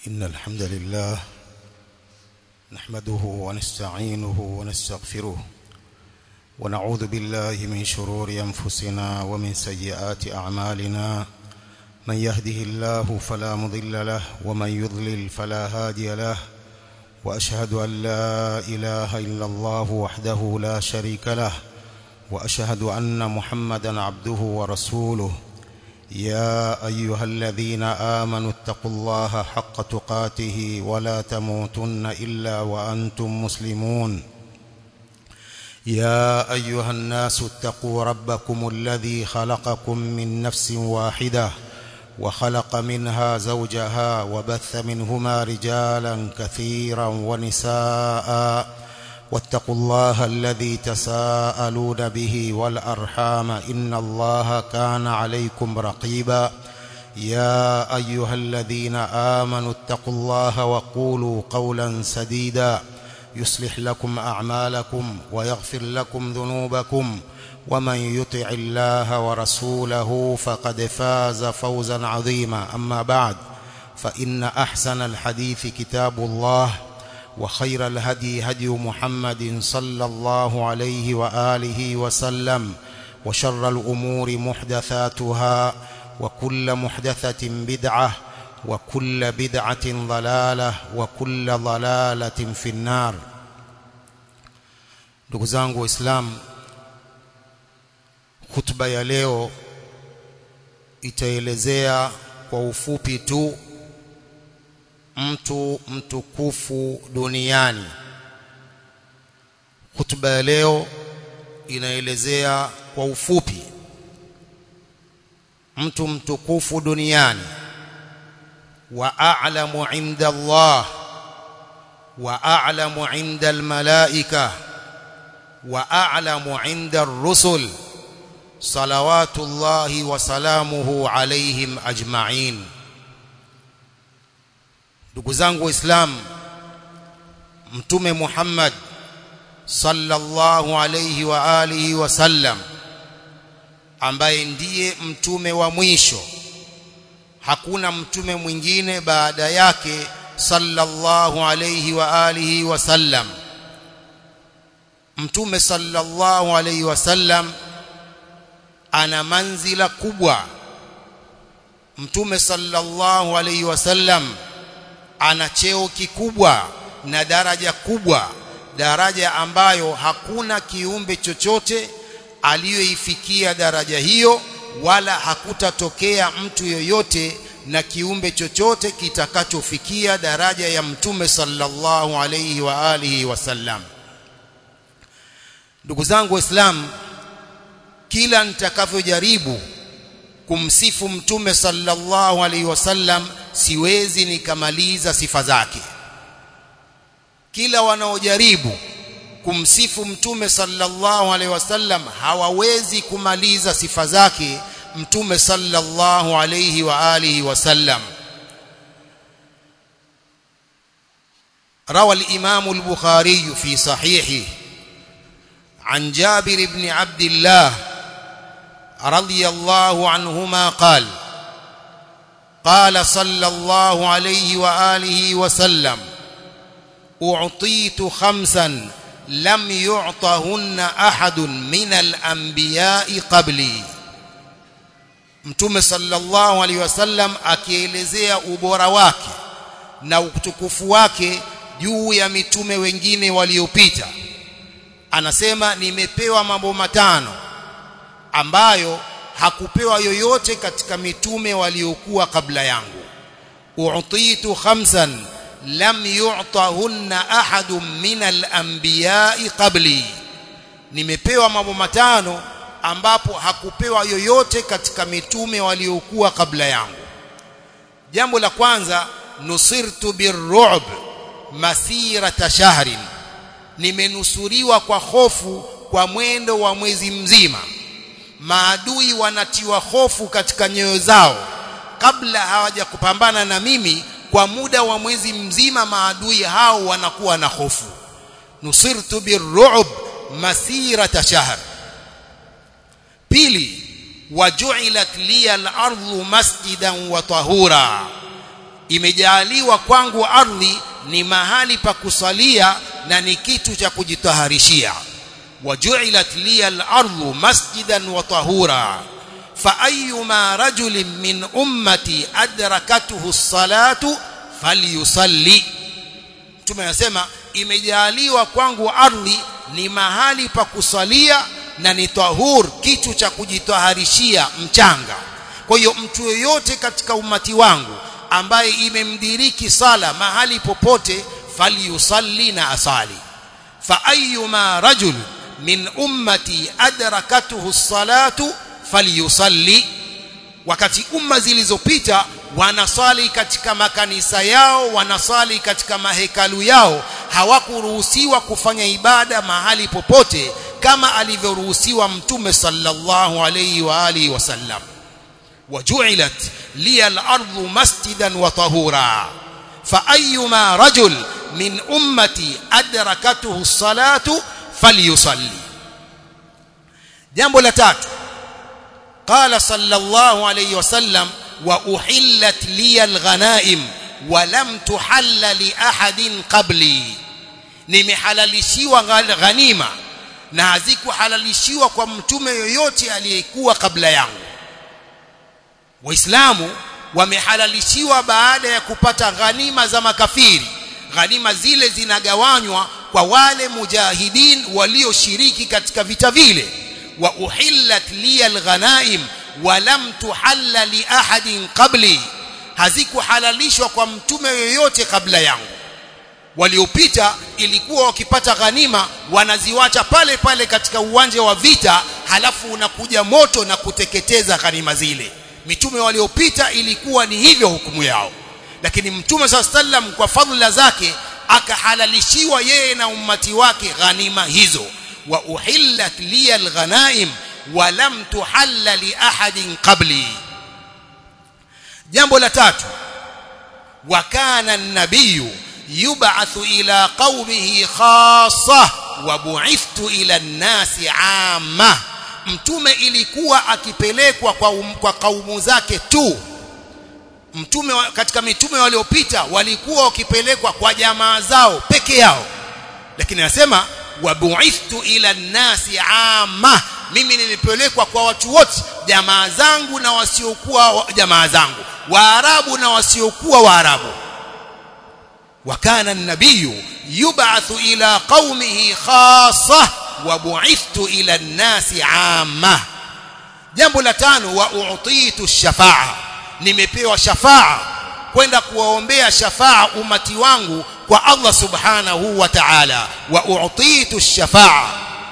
إن الحمد لله نحمده ونستعينه ونستغفره ونعوذ بالله من شرور أنفسنا ومن سيئات أعمالنا من يهده الله فلا مضل له ومن يضلل فلا هادي له وأشهد أن لا إله إلا الله وحده لا شريك له وأشهد أن محمدا عبده ورسوله يا أيها الذين آمنوا اتقوا الله حق تقاته ولا تموتن إلا وأنتم مسلمون يا أيها الناس اتقوا ربكم الذي خلقكم من نفس واحدة وخلق منها زوجها وبث منهما رجالا كثيرا ونساء واتقوا الله الذي تساءلون به والأرحام إن الله كان عليكم رقيبا يا أيها الذين آمنوا اتقوا الله وقولوا قولا سديدا يصلح لكم أعمالكم ويغفر لكم ذنوبكم ومن يطع الله ورسوله فقد فاز فوزا عظيما أما بعد فإن أحسن الحديث كتاب الله وخير الهدي هدي محمد صلى الله عليه وآله وسلم وشر الأمور محدثاتها وكل محدثة بدعة وكل بدعة ضلالة وكل ضلالة في النار ndugu zangu waislamu hutuba ya leo itaelezea kwa ufupi tu mtu mtukufu duniani hutuba ya leo inaelezea kwa ufupi mtu mtukufu duniani wa a'lamu 'inda Allah wa a'lamu 'inda al-malaika wa a'lamu 'inda ar-rusul salawatullahi wa salamuhu alayhim ajma'in ndugu zangu waislamu mtume Muhammad sallallahu alayhi wa alihi wasallam ambaye ndiye mtume wa mwisho hakuna mtume mwingine baada yake sallallahu alayhi wa alihi wasallam mtume sallallahu alayhi wasallam ana manzila kubwa mtume sallallahu alayhi wasallam ana cheo kikubwa na daraja kubwa daraja ambayo hakuna kiumbe chochote aliyoifikia daraja hiyo wala hakutatokea mtu yoyote na kiumbe chochote kitakachofikia daraja ya mtume sallallahu alayhi wa alihi wasallam ndugu zangu waislamu kila nitakavyojaribu kumsifu mtume sallallahu alaihi wasallam siwezi nikamaliza sifa zake kila wanaojaribu kumsifu mtume sallallahu alaihi wasallam hawawezi kumaliza sifa zake mtume sallallahu alaihi wa alihi wasallam روى الإمام البخاري في صحيحه عن جابر بن عبد الله رضي الله عنهما قال قال صلى الله عليه وآله وسلم أعطيت خمسا لم يعطهن أحد من الأنبياء قبلي mtume sallallahu alaihi wasallam akielezea ubora wake na utukufu wake juu ya mitume wengine waliopita anasema nimepewa mambo matano ambayo hakupewa yoyote katika mitume waliokuwa kabla yangu u'titu khamsan lam yu'tahunna ahadun min al-anbiya'i qabli nimepewa mambo matano ambapo hakupewa yoyote katika mitume waliokuwa kabla yangu jambo la kwanza nusirtu birru'b masirata shahrin nimenusuriwa kwa hofu kwa mwendo wa mwezi mzima maadui wanatiwa hofu katika nyoyo zao kabla hawaja kupambana na mimi kwa muda wa mwezi mzima maadui hao wanakuwa na hofu nusirtu birru'b masirata shahr pili waju'ilat liya al-ardu masjidan wa tahura imejaaliwa kwangu ardhi ni mahali pa kusalia na ni kitu cha kujitaharishia waju'ilat liya al-ardu masjidan wa tahura fa ayyuma rajulin min ummati adrakatuhu as-salatu falyusalli mtume anasema imejaaliwa kwangu ardhi ni mahali pa kusalia na ni tahur kitu cha kujitaharishia mchanga kwa hiyo mtu yoyote katika umati wangu ambaye imemdiriki sala mahali popote falyusalli na asali fa ayyuma rajul min ummati adrakatuhu as-salatu falyusalli wakati umma zilizopita wanasali katika makanisa yao wanasali katika mahekalu yao hawakuruhusiwa kufanya ibada mahali popote kama alivyoruhusiwa mtume sallallahu alayhi wa alihi wasallam وجعلت لي الأرض مسجدا وطهورا فأيما رجل من أمتي أدركته الصلاة فليصلي جنب لتات قال صلى الله عليه وسلم وأحلت لي الغنائم ولم تحل لأحد قبلي nimehalalishiwa ghanima na hazikuhalalishiwa kwa mtume yoyote aliyekuwa kabla yangu waislamu wamehalalishiwa baada ya kupata ghanima za makafiri ghanima zile zinagawanywa kwa wale mujahidin walioshiriki katika vita vile wa uhillat liya alghanaim wa lam tuhalla li ahadin qabli hazikuhalalishwa kwa mtume yoyote kabla yangu waliopita ilikuwa wakipata ghanima wanaziwacha pale pale katika uwanja wa vita halafu unakuja moto na kuteketeza ghanima zile mitume waliopita ilikuwa ni hivyo hukumu yao lakini mtume saa sallam kwa fadhila zake akahalalishiwa yeye na ummati wake ghanima hizo wa uhillat liya alghanaim wa lam tuhalla li ahadin qabli jambo la tatu wa kana an-nabiy yub'athu ila qaumihi khassa wa bu'ithtu ila an-nasi 'amma mtume ilikuwa akipelekwa kwa, um, kwa kaumu zake tu mtume katika mitume waliopita walikuwa wakipelekwa kwa jamaa zao peke yao lakini anasema wabuithtu ila nnasi amma mimi nilipelekwa kwa watu wote jamaa zangu na wasiokuwa jamaa zangu waarabu na wasiokuwa waarabu وكان النبي يبعث إلى قومه خاصة وبعثت إلى الناس عامة jambo la tano wa uutitu shafa'a nimepewa shafa'a kwenda kuwaombea shafa'a umati wangu kwa Allah subhanahu wa ta'ala wa uutitu shafa'a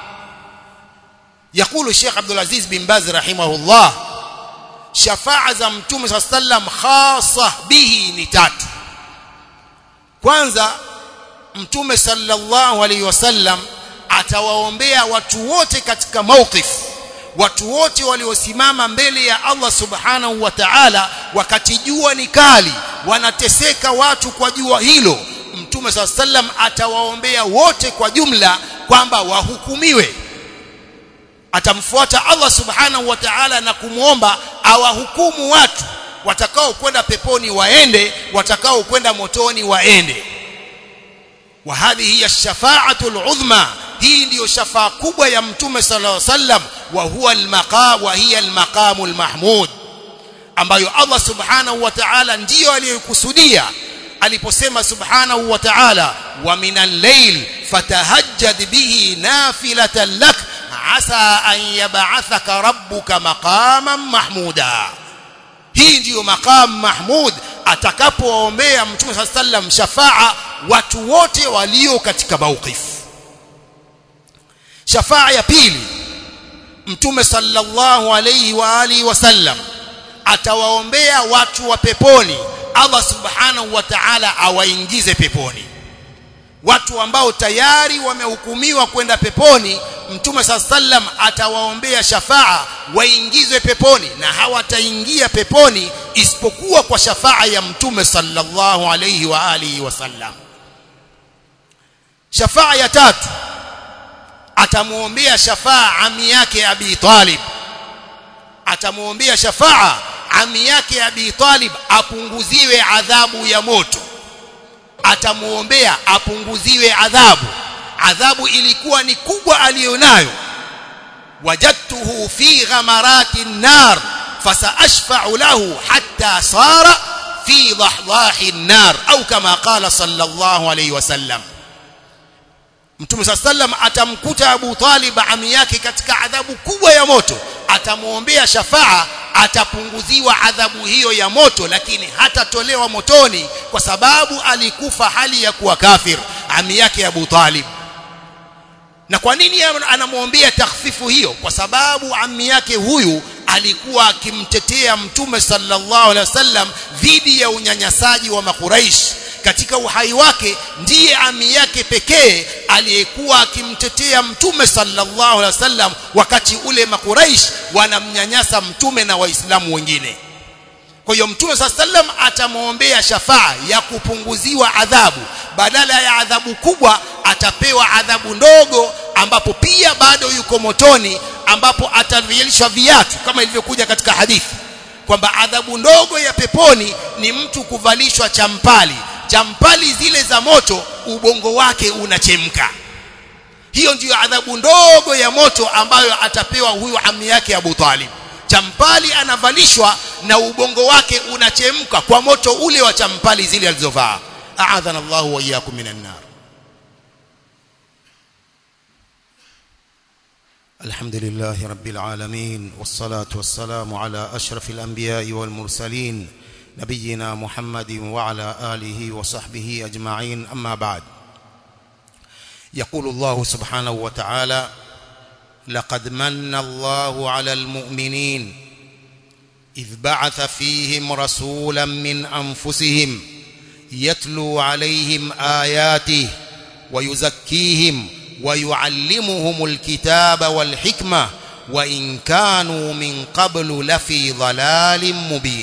يقول الشيخ عبد العزيز بن باز رحمه الله shafa'a za mtume صلى الله عليه وسلم خاصة به ni tatu kwanza mtume sallallahu alaihi wasallam atawaombea watu wote katika mawqif watu wote waliosimama mbele ya Allah subhanahu wa ta'ala wakati jua ni kali wanateseka watu kwa jua hilo mtume sallam atawaombea wote kwa jumla kwamba wahukumiwe atamfuata Allah subhanahu wa ta'ala na kumwomba awahukumu watu watakao kwenda peponi waende watakao kwenda motoni waende wa hadhihi ash-shafa'atu al-'udhma hii ndiyo shafaa kubwa ya mtume sallallahu alaihi wasallam wa huwa al-maqam wa hiya al-maqamu al-mahmud ambayo Allah subhanahu wa ta'ala ndiyo aliyokusudia aliposema subhanahu wa ta'ala wa minal layl fatahajjad bihi nafilatan lak asa an yab'athaka rabbuka maqaman mahmuda hii ndiyo maqam mahmud atakapoombea mtume sallallahu alaihi wasallam shafaa watu wote walio katika mawqif shafaa ya pili mtume sallallahu alayhi wa alihi wasallam atawaombea watu wa peponi Allah subhanahu wa ta'ala awaingize peponi watu ambao tayari wamehukumiwa kwenda peponi mtume sallam atawaombea shafaa waingizwe peponi na hawataingia peponi isipokuwa kwa shafaa ya mtume sallallahu alayhi wa alihi wasallam shafaa ya tatu atamuombea shafaa ami yake Abi Talib atamuombea shafaa ami yake Abi Talib apunguziwe adhabu ya moto atamuombea apunguziwe adhabu adhabu ilikuwa ni kubwa aliyonayo wajadtuhu fi ghamarati nar fasaashfa'u lahu hatta sara fi dhahdahi nar au kama qala sallallahu alayhi wasallam Mtume sallam atamkuta Abu Talib ami yake katika adhabu kubwa ya moto atamuombea shafaa atapunguziwa adhabu hiyo ya moto lakini hatatolewa motoni kwa sababu alikufa hali ya kuwa kafir ami yake Abu Talib na kwa nini anamwombea takhfifu hiyo kwa sababu ami yake huyu alikuwa akimtetea mtume sallallahu alaihi wasallam dhidi ya unyanyasaji wa makuraish katika uhai wake ndiye ami yake pekee aliyekuwa akimtetea mtume sallallahu alaihi wasallam wakati ule makuraish wanamnyanyasa mtume na waislamu wengine kwa hiyo mtume sallam atamwombea shafaa ya kupunguziwa adhabu badala ya adhabu kubwa atapewa adhabu ndogo ambapo pia bado yuko motoni ambapo atavilishwa viatu kama ilivyokuja katika hadithi kwamba adhabu ndogo ya peponi ni mtu kuvalishwa champali champali zile za moto ubongo wake unachemka hiyo ndiyo adhabu ndogo ya moto ambayo atapewa huyu ami yake Abu Talib champali anavalishwa na ubongo wake unachemka kwa moto ule wa champali zile alizovaa a'adhana Allahu wa iyyakum minan nar الحمد لله رب العالمين والصلاة والسلام على أشرف الأنبياء والمرسلين نبينا محمد وعلى آله وصحبه أجمعين أما بعد يقول الله سبحانه وتعالى لقد من الله على المؤمنين إذ بعث فيهم رسولا من أنفسهم يتلو عليهم آياته ويزكيهم ويعلمهم الكتاب والحكمة وإن كانوا من قبل لفي ضلال مبين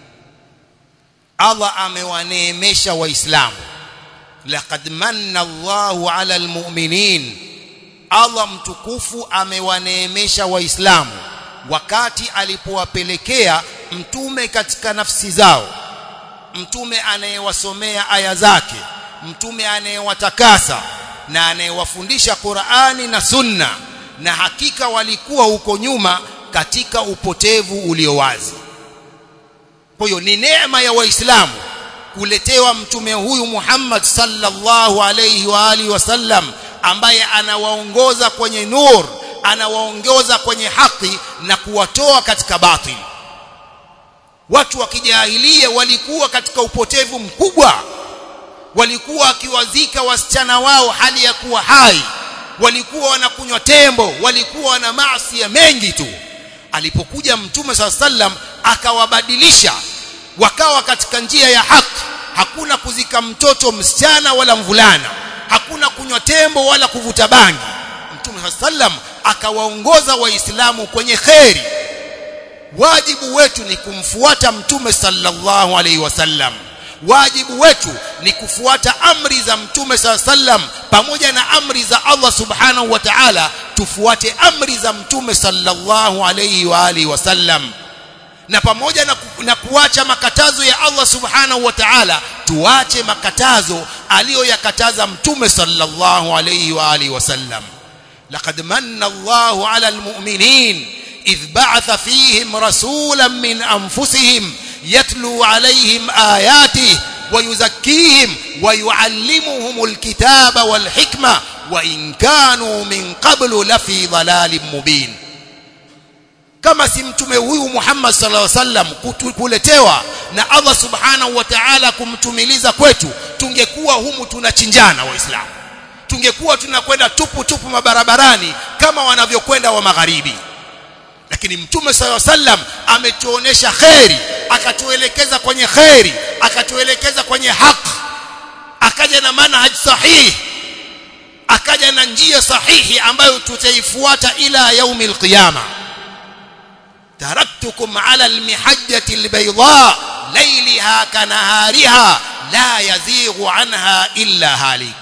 Allah amewaneemesha waislamu laqad manna Allahu ala almu'minin Allah mtukufu amewaneemesha waislamu wakati alipowapelekea mtume katika nafsi zao mtume anayewasomea aya zake mtume anayewatakasa na anayewafundisha Qur'ani na Sunna na hakika walikuwa huko nyuma katika upotevu ulio wazi kwa hiyo ni neema ya waislamu kuletewa mtume huyu Muhammad sallallahu alayhi wa alihi wasallam ambaye anawaongoza kwenye nur anawaongoza kwenye haki na kuwatoa katika batili watu wa kijahilia walikuwa katika upotevu mkubwa walikuwa wakiwazika wasichana wao hali ya kuwa hai walikuwa wanakunywa tembo walikuwa na maasi mengi tu alipokuja mtume saa sallam akawabadilisha wakawa katika njia ya haki hakuna kuzika mtoto msichana wala mvulana hakuna kunywa tembo wala kuvuta bangi mtume saa sallam akawaongoza waislamu kwenye kheri wajibu wetu ni kumfuata mtume sallallahu alaihi wasallam wajibu wetu ni kufuata amri za mtume saa sallam pamoja na amri za Allah subhanahu wa ta'ala tufuate amri za mtume sallallahu alayhi wa alihi wasallam na pamoja na, ku, na kuacha makatazo ya Allah subhanahu wa ta'ala tuache makatazo aliyoyakataza mtume sallallahu alayhi wa alihi wasallam laqad manna Allahu ala almu'minin idh ba'atha fihim rasulan min anfusihim يتلو عليهم آياته ويزكيهم ويعلمهم الكتاب والحكمة وإن كانوا من قبل لفي ضلال مبين kama si mtume huyu Muhammad sallallahu alaihi wasallam kuletewa na Allah subhanahu wa ta'ala kumtumiliza kwetu tungekuwa humu tunachinjana waislamu tungekuwa tunakwenda tupu tupu mabarabarani kama wanavyokwenda wa magharibi lakini mtume sallallahu alaihi wasallam ametuonesha kheri akatuelekeza kwenye kheri akatuelekeza kwenye haki akaja na manhaj sahihi akaja na njia sahihi ambayo tutaifuata ila yaumi alqiyama taraktukum ala almihajjati albayda layliha kanahariha la yazighu anha illa halik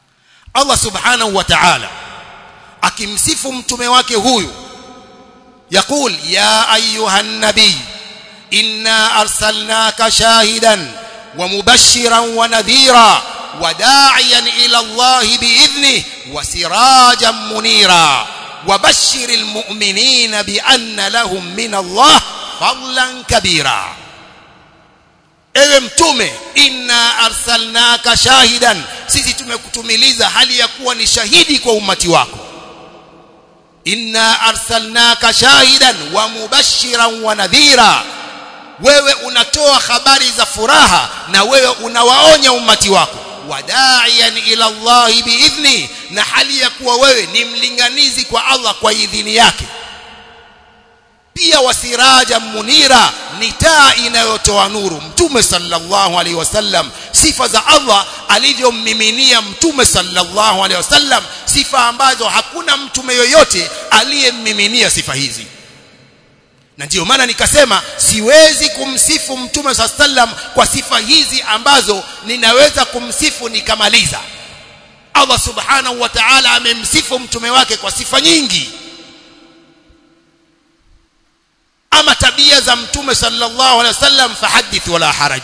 Allah subhanahu wa ta'ala akimsifu mtume wake huyu يقول يا أيها النبي إنا أرسلناك شاهدا ومبشرا ونذيرا وداعيا إلى الله بإذنه وسراجا منيرا وبشر المؤمنين بأن لهم من الله فضلا كبيرا ewe mtume inna arsalnaka shahidan sisi tumekutumiliza hali ya kuwa ni shahidi kwa umati wako inna arsalnaka shahidan wa mubashiran wa nadhira wewe unatoa habari za furaha na wewe unawaonya umati wako wadaiyan ila Allah biidhni na hali ya kuwa wewe ni mlinganizi kwa Allah kwa idhini yake pia wasiraja munira ni taa inayotoa nuru mtume sallallahu alaihi wasallam sifa za Allah alivyommiminia mtume sallallahu alaihi wasallam sifa ambazo hakuna mtume yoyote aliyemmiminia sifa hizi na ndiyo maana nikasema siwezi kumsifu mtume sallam kwa sifa hizi ambazo ninaweza kumsifu nikamaliza Allah subhanahu wa ta'ala amemsifu mtume wake kwa sifa nyingi ama tabia za mtume sallallahu alaihi wasallam fahadith wala haraj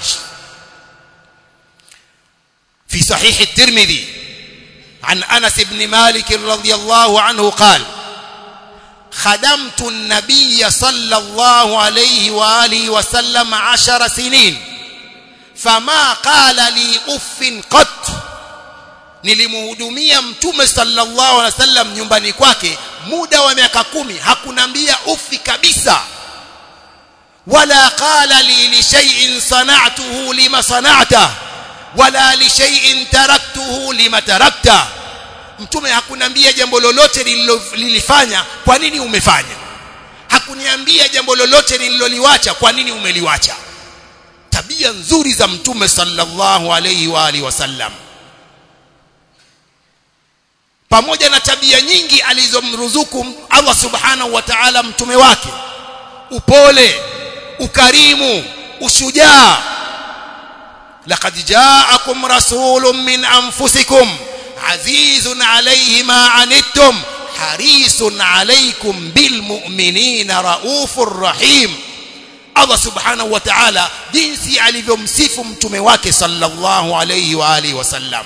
في صحيح الترمذي عن أنس بن مالك رضي الله عنه قال خدمت النبي صلى الله عليه وآله وسلم عشر سنين فما قال لي أف قط nilimhudumia mtume sallallahu alaihi wasallam nyumbani kwake muda wa miaka kumi hakunambia ufi kabisa wala qala li li shay'in sana'tuhu lima sana'ta wala li shay'in taraktuhu lima tarakta mtume hakunambia jambo lolote lililofanya kwa nini umefanya hakuniambia jambo lolote nililoliwacha kwa nini umeliwacha tabia nzuri za mtume sallallahu alayhi wa alihi wasallam pamoja na tabia nyingi alizomruzuku Allah subhanahu wa ta'ala mtume wake upole ukarimu ushujaa laqad ja'akum rasulun min anfusikum azizun alayhi ma anittum harisun alaykum bil mu'minina raufur rahim Allah subhanahu wa ta'ala jinsi alivyomsifu mtume wake sallallahu alayhi wa alihi wasallam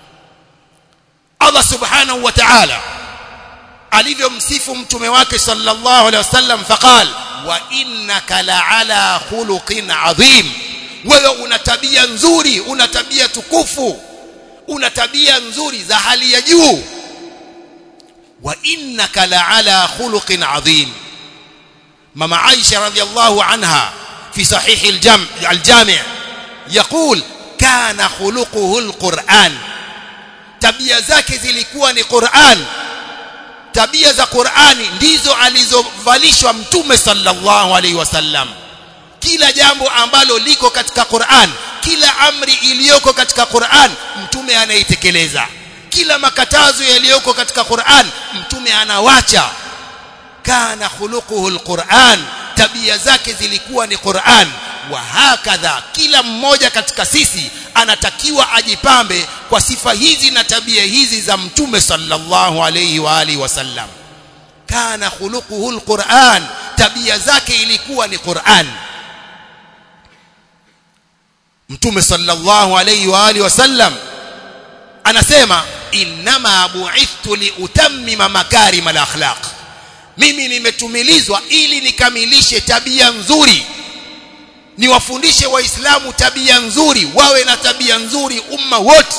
Allah subhanahu wa ta'ala alivyomsifu mtume wake sallallahu alayhi wasallam faqal wa innaka la'ala khuluqin adhim wewe una tabia nzuri una tabia tukufu una tabia nzuri za hali ya juu wa innaka la'ala khuluqin adhim mama Aisha radhiyallahu anha fi sahih al-jam' al-jami' يقول كان خلقه القرآن tabia zake zilikuwa ni Qur'an tabia za Qur'ani ndizo alizovalishwa mtume sallallahu alaihi wasallam kila jambo ambalo liko katika Qur'an kila amri iliyoko katika Qur'an mtume anaitekeleza kila makatazo yaliyoko katika Qur'an mtume anawacha kana khuluquhu alquran tabia zake zilikuwa ni Qur'an wa hakadha kila mmoja katika sisi anatakiwa ajipambe kwa sifa hizi na tabia hizi za mtume sallallahu alayhi wa alihi wasallam kana khuluquhu alquran tabia zake ilikuwa ni Qur'an mtume sallallahu alayhi wa alihi wasallam anasema inma bu'ithtu liutammima makarim alakhlaq mimi nimetumilizwa ili nikamilishe tabia nzuri niwafundishe waislamu tabia nzuri wawe na tabia nzuri umma wote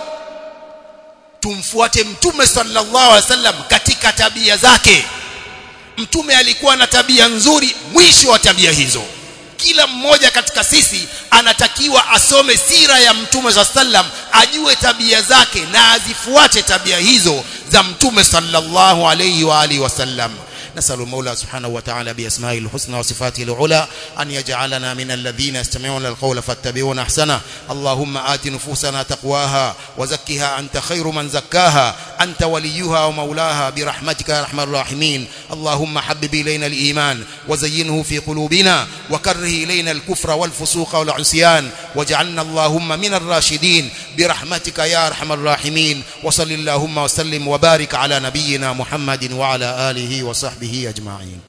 tumfuate mtume sallallahu alaihi wasallam katika tabia zake mtume alikuwa na tabia nzuri mwisho wa tabia hizo kila mmoja katika sisi anatakiwa asome sira ya mtume za sallam ajue tabia zake na azifuate tabia hizo za mtume sallallahu alayhi wa alihi wasallam نسأل المولى سبحانه وتعالى بأسمائه الحسنى وصفاته العلى أن يجعلنا من الذين يستمعون القول فاتبعون أحسنه اللهم آت نفوسنا تقواها وزكها أنت خير من زكاها أنت وليها ومولاها برحمتك يا أرحم الراحمين اللهم حبب إلينا الإيمان وزينه في قلوبنا وكره إلينا الكفر والفسوق والعصيان واجعلنا اللهم من الراشدين برحمتك يا أرحم الراحمين وصل اللهم وسلم وبارك على نبينا محمد وعلى آله وصحبه أجمعين